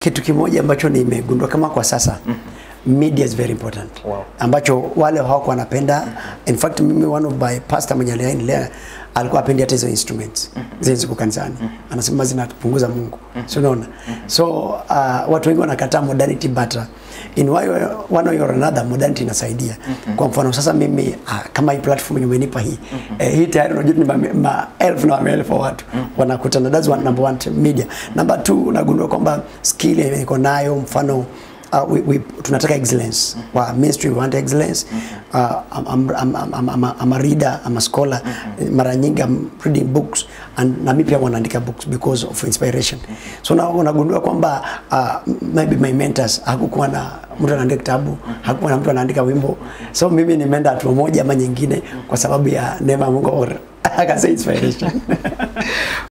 kitu kimoja ambacho nimegundua kama kwa sasa media is very important Wow. ambacho wale hawako wanapenda in fact mimi one of my pastor mwenye aliendelea alikuwa apendi hata hizo instruments zile ziko kanisani anasema zinapunguza Mungu so unaona so uh, watu wengi wanakataa modernity but uh, in way, one way or another modernity inasaidia kwa mfano sasa mimi uh, kama hii platform yenye umenipa hii eh, hii tayari unajua ni ma- maelfu na maelfu wa watu wanakutana that's one number one media number two unagundua kwamba skill yenye iko nayo mfano uh, we, we, tunataka excellence wa ministry we want excellence uh, I'm, I'm, I'm, I'm, I'm, a, I'm a reader I'm a scholar mara nyingi I'm reading books and na mimi pia wanaandika books because of inspiration so na unagundua kwamba uh, maybe my mentors hakukuwa na mtu anaandika kitabu hakukuwa na mtu anaandika wimbo so mimi nimeenda hatua moja ama nyingine kwa sababu ya neema ya Mungu or akasema inspiration